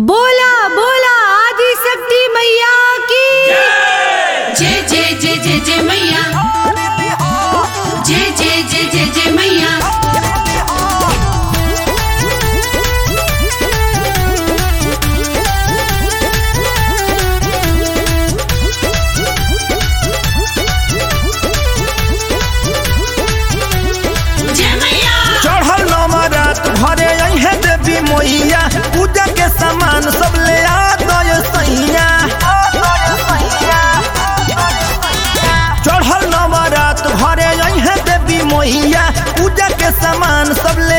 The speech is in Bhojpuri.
बोला बोला आदि शक्ति मैया की जय जय जय जय जय मैया जय जय जय जय जय मैया जय मैया चढ़ल नवरात घरे अहे देवी मैया पूजा के सामान सब ले आ दय सैया चढ़ल नवरात घरे अहे देवी मैया पूजा के सामान सब ले